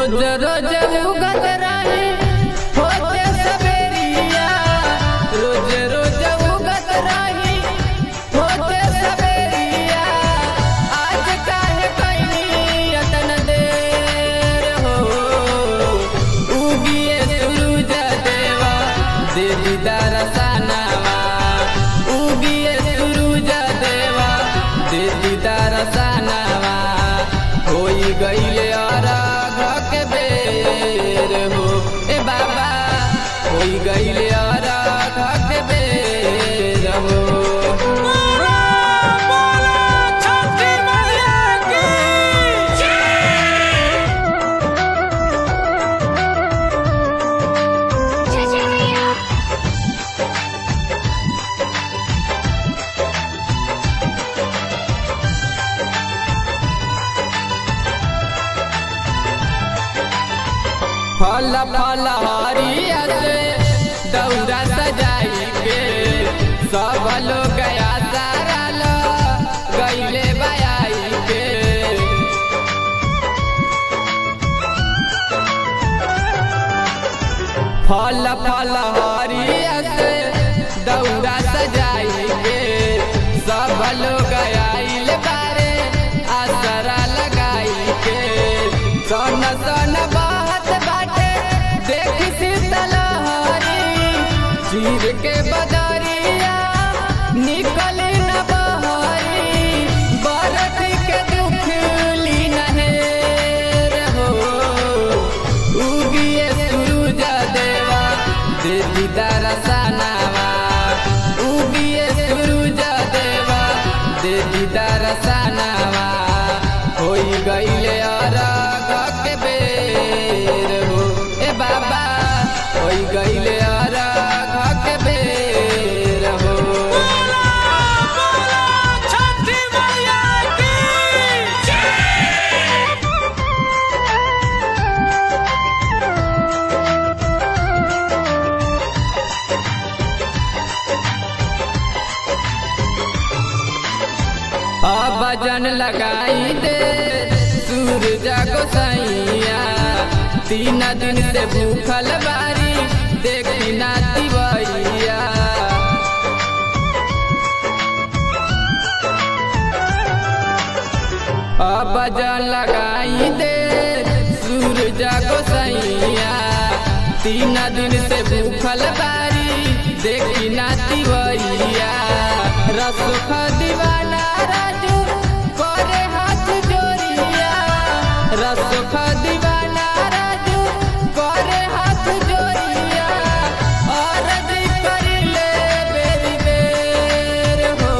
रोज रोज उगत रही होते सबेरिया रोज रोज उगत रही होते सबेरिया आज काहे कैनी अतन देर हो उगिए सूरज देवा दे दीदार सनावा उगिए सूरज देवा दे दीदार सनावा होई गईले अरघ के बेर हो ए बाबा होई गईले अरघ के बेर हो फल फल हरिया से दौरा सजाई के सब लोग गया सारा लो गईले बयाई के फल फल हरिया से दौरा सजाई के सब लोग आइल बारे आसरा लगाई के सन सन बात बाटे देख शीतल हरी चीर के बदरिया निकल न बहरी बरत के दुख ली नहेर हो उगिए सूरज देवा दे दीदार सनावा उगिए सूरज देवा दे दीदार सनावा होई गईले अरघ के बेर हो ए बाबा होई गईले अरघ के बेर हो अब भजन लगाई दे सूरज गोसाइया तीन दिन से भूखल बारी देखी ना दिवैया अब भजन लगाई दे सूरज गोसाइया तीन दिन से भूखल बारी देखी ना दिवैया रसुख दीवाना राजू करे हाथ जोड़िया रसुख दीवाना राजू करे हाथ जोड़िया और कर ले बेरी बेर हो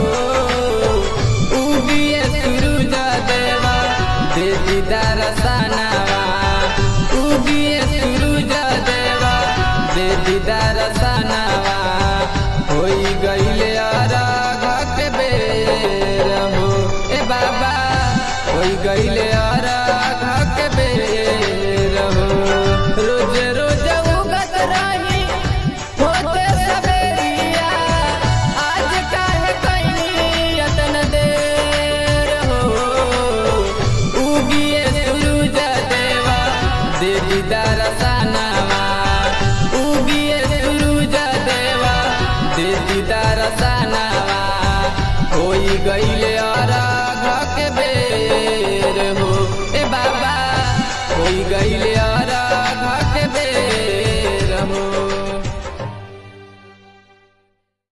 उगिए सूरज देवा दे दीदार सनावा उगिए सूरज देवा दे दीदार सनावा होई गईले अरघ के बेर हो ए बाबा होई गईले अरघ के बेर हो रोज रोज उगत रही होते सबेरिया आज काहे कैनी अतन देर हो उगिए सूरज देवा दे दीदार सनावा उगिए सूरज देवा दे दीदार सनावा होई गईले अरघ के बेर हो ए बाबा होई गईले